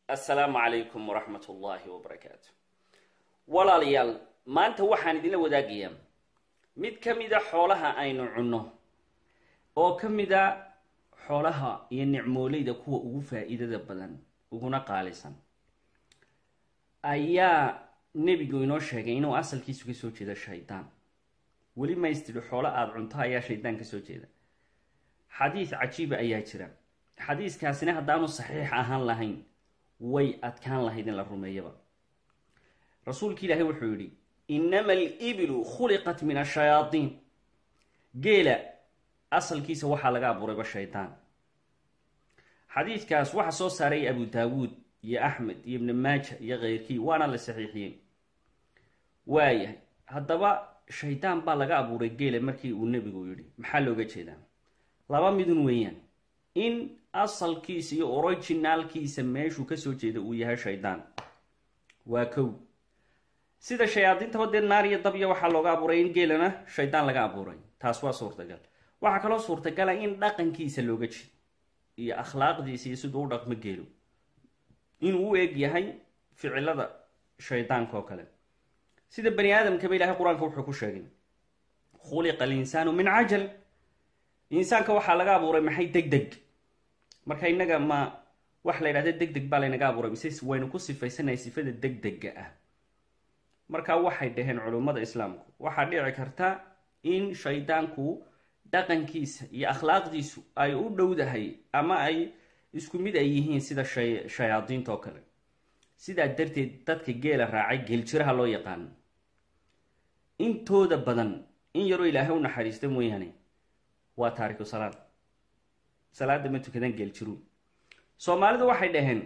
assalaamu calaykum waraxmat ullaahi wabarakaatu walaalayaal maanta waxaan idinla wadaagayaa mid ka mida xoolaha aynu cunno oo ka mida xoolaha iyo nicmooleyda kuwa ugu faa-iidada badan uguna qaalisan ayaa nebigu inoo sheegay inuu asalkiisu kasoo jeeda shaydaan weli maystidhi xoolo aada cunto ayaa shaydaan kasoo jeeda xadiis cajiiba ayaa jira xadiiskaasina haddaanu saxiix ahaan lahayn way adkaan lahayd in la rumeeyaba rasuulki ilaahay wuxuu yidhi innama alibilu khuliqat min ashayaadiin geela asalkiisa waxaa laga abuurayba shaydaan xadiidkaas waxaa soo saaray abu daawuud iyo axmed iyo ibni maaja iyo keyrkii waana la saxiixiyey waayahay haddaba shaydaan baa laga abuuray geela markii uu nebigu yidhi maxaa looga jeedaa laba midun weeyaan in asalkiisa iyo originaalkiisa meeshuu kasoo jeeda uu yahay shaydaan waa kow sida shayaadiintaba dee naar iyo dabya waxaa looga abuuray in geelana shaydaan laga abuuray taas waa suurtagal waxaa kaloo suurtagala in dhaqankiisa looga jeedo iyo akhlaaqdiisa iyo siduu u dhaqmo geelo inuu u eg yahay ficilada shaydaanka oo kale sida bani aadamkaba ilahay qur-aanka wuxuu ku sheegay khuliqa alinsaanu min cajal insaanka waxaa laga abuuray maxay deg deg marka innaga ma waxa la yidhahda deg deg baa laynaga abuuray mise waynu ku sifaysanahay sifada deg dega ah marka waxay dhaheen culummada islaamku waxaa dhici karta in shaydaanku dhaqankiisa iyo akhlaaqdiisu ay u dhowdahay ama ay isku mid ay yihiin sida shay shayaadiinta oo kale sidaa darteed dadka geela raacay geeljiraha loo yaqaano intooda badan in yaroo ilaahay u naxariista mooyaane waa taariku salaad salaada ma tukadan geeljiru soomaalidu waxay dhaheen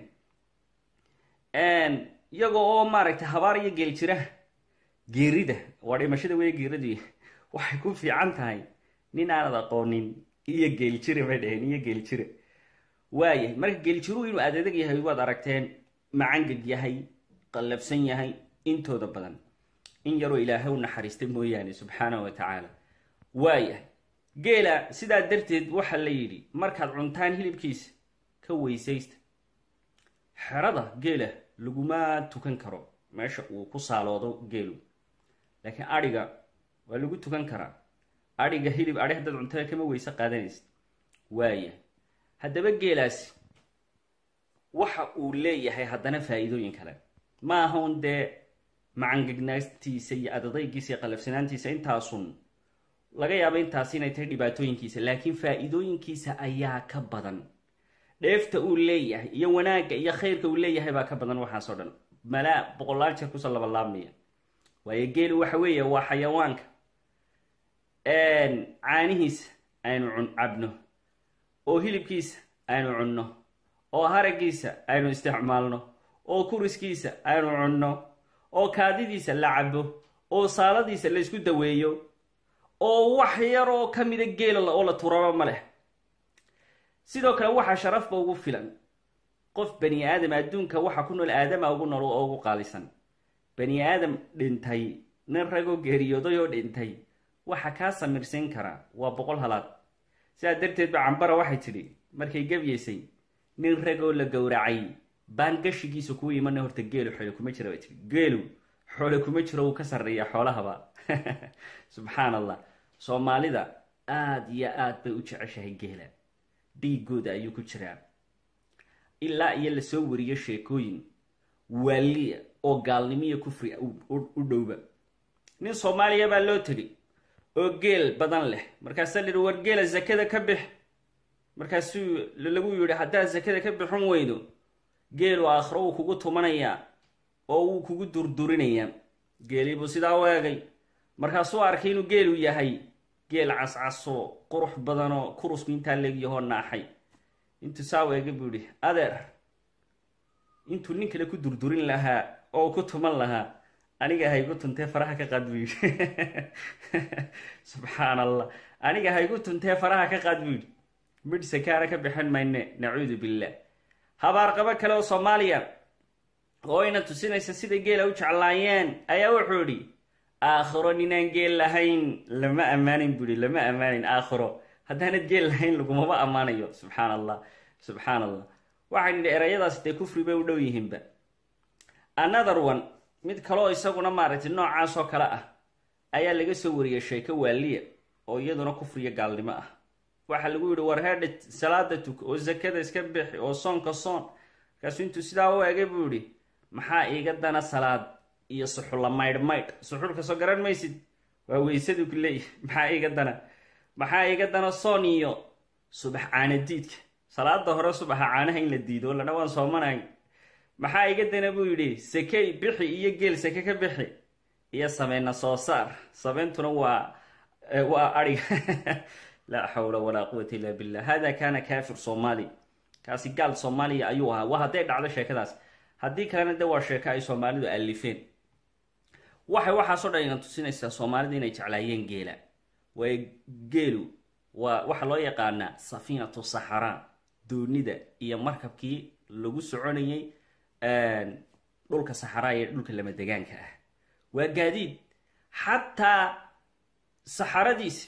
iyaga oo maaragtay habaar iyo geeljiraha geerida waa dhimashada wey geeradu waxay ku fiican tahay nin aanad aqoonin iyo geeljire bay dhaheen iyo geeljire waayahay marka geeljiruhu inuu adeedag yahay waad aragteen macangeg yahay qallabsan yahay intooda badan in yaroo ilaahay u naxariista mooyaane subxaanahu wa tacaala waayahay geela sidaa darteed waxaa la yidhi markaad cuntaan hilibkiisa ka weysaysta xerada geela laguma tukan karo meesha uu ku saaloodo geelu laakiin adhiga waa lagu tukan karaa adhiga hilib adhi haddaad cuntada kama weyse qaadanaysa waayahay haddaba geelaasi waxa uu leeyahay haddana faa-iidooyin kale ma aha un dee macangegnaantiisa iyo adadaygiisa iyo qalafsanaantiisa intaasun laga yaaba intaasi inay tahay dhibaatooyinkiisa laakiin faa-iidooyinkiisa ayaa ka badan dheefta uu leeyahay iyo wanaagga iyo khayrka uu leeyahay baa ka badan waxaas oo dhan malaa boqolaal jeer kusoo labalaabmaya waayo geelu waxa weeye waa xayawaanka caanihiisa aynu cun cabno oo hilibkiisa aynu cunno oo haragiisa aynu isticmaalno oo kuriskiisa aynu cunno oo kaadidiisa la cabo oo saaladiisa la isku daweeyo oo wax yar oo ka mida geela oo la turaba ma leh sidoo kale waxaa sharafba ugu filan qof bani aadam adduunka waxa ku nool aadama ugu nool oo ugu qaalisan bani aadam dhintay nin ragoo geeriyooday oo dhintay waxa kaa samirsiin karaa waa boqol halaad sidaa darteed ba cambara waxay tidhi markay gebyeysay nin ragoo la gowracay baan gashigiisa kuu imana horta geelu xoole kuma jira bay tii geelu xoole kuma jiro wuu ka sarreeya xoolahaba subxaan allah soomaalida aada iyo aada bay u jeceshahay geela dhiigooda ayuu ku jiraa ilaa iyo lasoo wariyo sheekooyin waaliya oo gaalnimiyo kufri u dhowba nin soomaaliya baa loo tegi oo geel badan leh markaasaa lihi war geela zakada ka bix markaasuu lagu yidhi haddaad zakada ka bixin weydo geelu aakhiro wuu kugu tumanayaa oo wuu kugu durdurinayaa geeliibuu sidaa u eegay markaasuu arkay inuu geelu yahay geel cascaso qurux badanoo kurusku intaa leegyahoo naaxay intuu saa u eegay buu yihi adeer intuu nin kale ku durdurin lahaa oo ku tuman lahaa aniga haygu tuntee faraha ka qaad buu yidhi subxaan allah aniga haygu tuntee faraha ka qaad buu yidhi midh sakaana ka bixin mayne nacuudu billah habaarqabo kale oo soomaaliya oo ayna tusinaysa siday geela u jeclaayeen ayaa wuxuu idhi aakhiro ninaan geel lahayn lama ammaanin buu ihi lama ammaanin aakhiro haddaanad geel lahayn lagumaba ammaanayo subxaan allah subxaan allah waxaan nidhi erayadaasi dee kufri bay u dhow yihiinba another one mid kaloo isaguna maaragtay noocaas oo kale ah ayaa laga soo wariyay sheeko waaliya oo iyaduna kufriyo gaalnimo ah waxaa lagu yidhi war heedha salaada tuk oo zakada iska bixi oo soonka soon markaasuu intuu sidaa u egay buu yidhi maxaa iiga dana salaad iyo suxulla maydh maydh suxulka soo garan maysid waa weysadu ku leeyahy maxaa iiga dana maxaa iiga dana soon iyo subax caanadiidka salaada hore subaxa caanaha in la diido ladha waan soomanahay maxaa iga dana buu yidhi sakey bixi iyo geel sake ka bixi iyo sameyna soo saar sameyntuna waa waa adhiga laa xawla walaa quwata illa billah hada kana kafir somali kaasi gaal soomaaliya ayuu ahaa waa hadday dhacdo sheekadaas haddii kalena de waa sheeko ay soomaalidu alifeen waxay waxaasoo dhan ina tusinaysaa soomaalida inay jeclaayeen geela waayo geelu waa waxaa loo yaqaanaa safiinatu saxara doonida iyo markabkii lagu soconayay dhulka saxaraa iyo dhulka lama degaanka ah waa gaadiid xataa saxaradiisa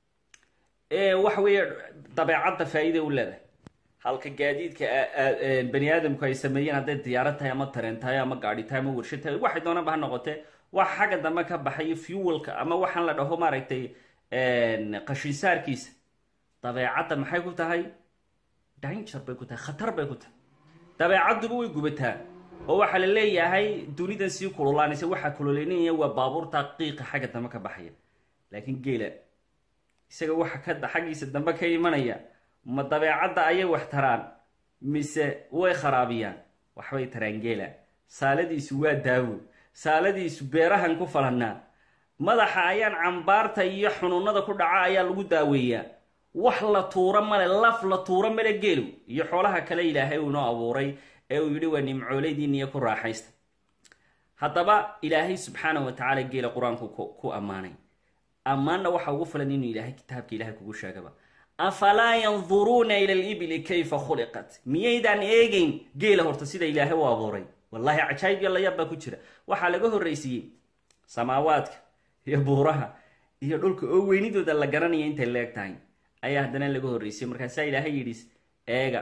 waxa weeye dabeecadda faa-ida u leedahay halka gaadiidka bani aadamku ay sameeyeen hadday diyaarad tahay ama tareen tahay ama gaadhi tahay ama warshad tahay waxay doonaba ha noqotee wax xagga dambe ka baxayo fuelka ama waxaan la dhaho maaragtay qashinsaarkiisa dabeecadda maxay ku tahay danger bay ku tahay khatar bay ku tahay dabeecadduba way gubataa oo waxaa la leeyahay dunidan sii kululaanaysa waxaa kululeynaya waa baabuurta qiiqa xagga dambe ka baxaya laakiin geela isaga waxa ka xaggiisa dambe ka imanaya ma dabeecadda ayay wax taraan mise way kharaabiyaan waxbay taraan geela saaladiisu waa daawo saaladiisu beerahan ku falanaa madaxa ayaan cambaarta iyo xunuunada ku dhaca ayaa lagu daaweeyaa wax la tuuro male laf la tuuro male geelu iyo xoolaha kale ilaahay uu inoo abuuray ee uu yidhi waa nimcooleydiiniyo ku raaxaysta haddaba ilaahay subxaanahu wa tacaala geela qur-aanku ku ammaanay ammaanna waxa ugu filan inuu ilaahay kitaabka ilahay kugu sheegaba afalaa yanduruuna ila libili kayfa khuliqat miyaydaan eegeyn geela horta sida ilaahay u abuuray wallahi cajaayib iyo layaab baa ku jira waxaa laga horraysiiyey samaawaadka iyo buuraha iyo dhulka oo weynidooda la garanaya intay leeg tahay ayaa haddana laga horreysiyey markaasaa ilaahay yidhi eega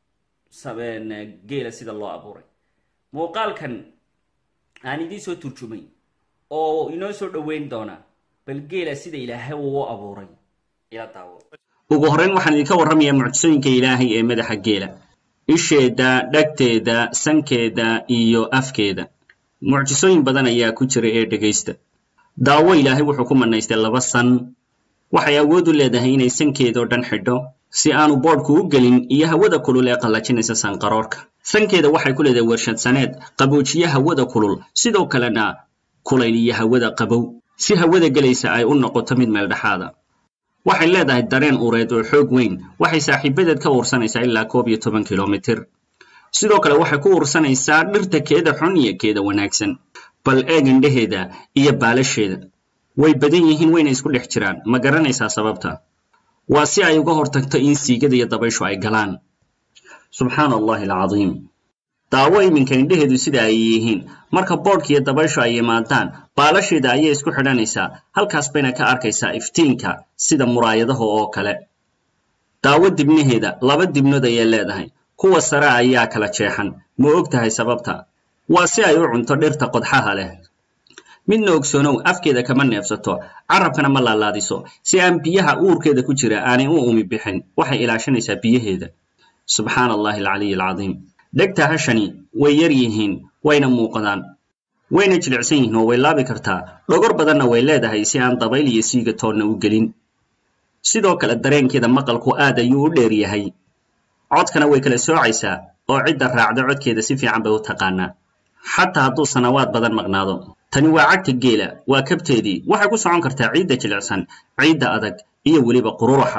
geela sida loo abuuray muuqaalkan aan idiin soo turjumay oo inoo soo dhoweyn doonaa bal geela sida ilaahay uu abuuray ila daawo ugu horrayn waxaan idinka warramayaa mucjisooyinka ilaahay ee madaxa geela isheeda dhagteeda sankeeda iyo afkeeda mucjisooyin badan ayaa ku jira ee dhegaysta daawo ilaahay wuxuu ku manaystay laba san waxay awood u leedahay inay sankeedao dhan xidho si aanu boodhku u gelin iyo hawada kulul ee qallajinaysa sanqaroorka sankeeda waxay ku leedahay warshadsaneed qaboojiye hawada kulul sidoo kalena kulayl iyo hawada qabow si hawada gelaysa ay u noqoto mid meeldhexaada waxay leedahay dareen ureed oo xoog weyn waxay saaxiibadeed ka uursanaysaa ilaa koob iyo toban kilomitir sidoo kale waxay ku uursanaysaa dhirta keeda xun iyo keeda wanaagsan bal eeg indhaheeda iyo baalasheeda way badan yihiin wayna isku dhex jiraan ma garanaysaa sababta waa si ay uga hortagto in siigada iyo dabayshu ay galaan subxaana allahi alcadiim daawo iminka indhaheedu sida ay yihiin marka boodhka iyo dabayshu ay yimaadaan baalasheeda ayay isku xidhanaysaa halkaas bayna ka arkaysaa iftiinka sida muraayadaha oo kale daawo dibnaheeda laba dibnood ayay leedahay kuwa sare ayaa kala jeexan ma og tahay sababta waa si ay u cunto dhirta qodxaha leh midna ogsoonow afkeeda kama neefsato carabkana ma laalaadiso si aan biyaha uurkeeda ku jira aanay u umi bixin waxay ilaashanaysaa biyaheeda subxaana allahi alcaliy alcadiim dhegta hashani way yar yihiin wayna muuqdaan wayna jilicsan yihiin oo way laabi kartaa dhogor badanna way leedahay si aan dabayl iyo siiga toonna u gelin sidoo kale dareenkeeda maqalku aad ayuu u dheer yahay codkana way kala soocaysaa oo cidda raacda codkeeda si fiican bay u taqaanaa xataa hadduu sanawaad badan maqnaado tani waa cagta geela waa kabteedii waxay ku socon kartaa ciidda jilicsan ciidda adag iyo weliba qururuxa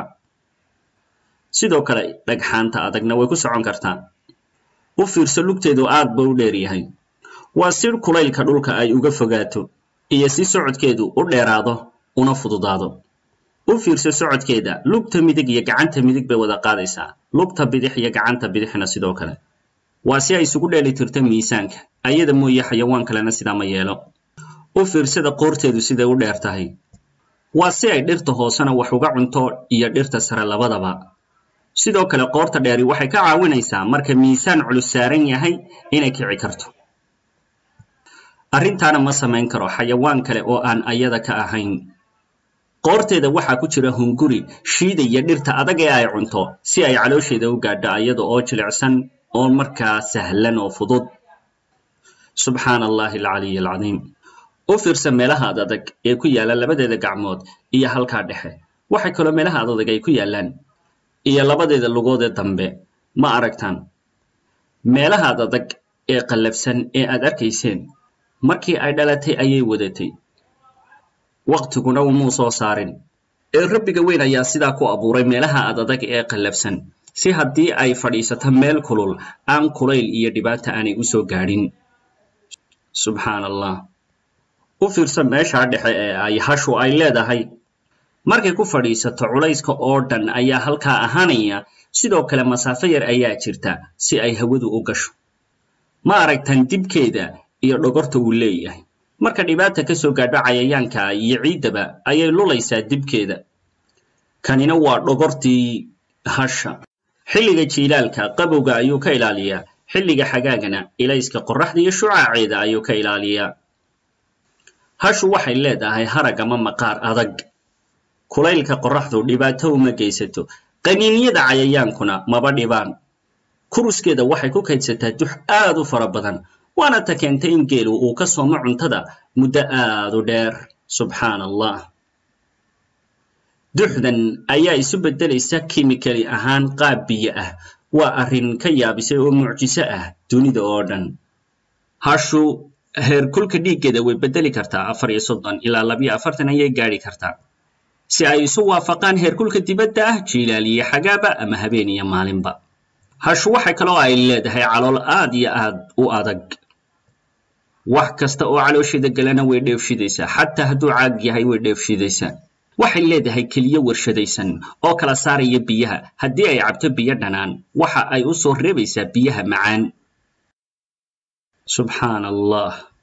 sidoo kale dhagxaanta adagna way ku socon kartaa u fiirso lugteedu aad ba u dheer yahay waa si kulaylka dhulka ay uga fogaato iyo si socodkeedu u dheeraado una fududaado u fiirso socodkeeda lugta midig iyo gacanta midig bay wada qaadaysaa lugta bidix iyo gacanta bidixna sidoo kale waa si ay isugu dheeli tirto miisaanka ayada mooye xayawaan kalena sidaa ma yeelo u fiirsada qoorteedu siday u dheer tahay waa si ay dhirta hoosena wax uga cunto iyo dhirta sare labadaba sidoo kale qoorta dheeri waxay ka caawinaysaa marka miisaan culus saaran yahay inay kici karto arrintaana ma samayn karo xayawaan kale oo aan ayada ka ahayn qoorteeda waxaa ku jira hunguri shiidaya dhirta adag ee ay cunto si ay caloosheeda u gaadho ayada oo jilicsan oo markaa sahlan oo fudud subxaana allahi alcaliy alcadiim u fiirsa meelaha adadag ee ku yaalla labadeeda gacmood iyo halkaa dhexe waxay kaloo meelaha adadag ay ku yaallaan iyo labadeeda lugoodee dambe ma aragtaan meelaha adadag ee qallafsan ee aad arkayseen markii ay dhalatay ayay wadatay waqtiguna umuu soo saarin ee rabbiga weyn ayaa sidaa ku abuuray meelaha adadag ee qallafsan si haddii ay fadhiisato meel kulul aan kulayl iyo dhibaata aanay u soo gaadhin subxaan allah u fiirsa meeshaa dhexe ee ay hashu ay leedahay markay ku fadhiisato culayska oo dhan ayaa halkaa ahaanaya sidoo kale masaafo yar ayaa jirta si ay hawadu u gasho ma aragtan dibkeeda iyo dhogorta uu leeyahay marka dhibaata ka soo gaadho cayayaanka iyo ciiddaba ayay lulaysaa dibkeeda kanina waa dhogortii hasha xilliga jiilaalka qabowga ayuu ka ilaaliyaa xilliga xagaagana ilayska qorraxda iyo shucaaceeda ayuu ka ilaaliyaa hashu waxay leedahay harag ama maqaar adag kulaylka qorraxdu dhibaato uma geysato qaniinyada cayayaankuna maba dhibaan kuruskeeda waxay ku kaydsataa dux aad u fara badan waana ta keentay in geelu uu ka soomo cuntada muddo aad u dheer subxaan allah duxdan ayaa isu beddelaysa kimikali ahaan qaab biyo ah waa arrin ka yaabisay oo mucjiso ah dunida oo dhan hashu heerkulka dhiiggeeda way beddeli kartaa afar iyo soddon ilaa labiyo afartan ayay gaadhi kartaa si ay isu waafaqaan heerkulka dibadda ah jiilaaliyo xagaaba ama habeen iyo maalinba hashu waxay kaloo ay leedahay calool aad iyo aad u adag wax kasta oo caloosheeda galana way dheefshidaysaa xataa hadduu caag yahay way dheefshidaysaa waxay leedahay keliyo warshadaysan oo kala saaraya biyaha haddii ay cabto biyo dhanaan waxa ay u soo reebaysaa biyaha macaan subxaan allah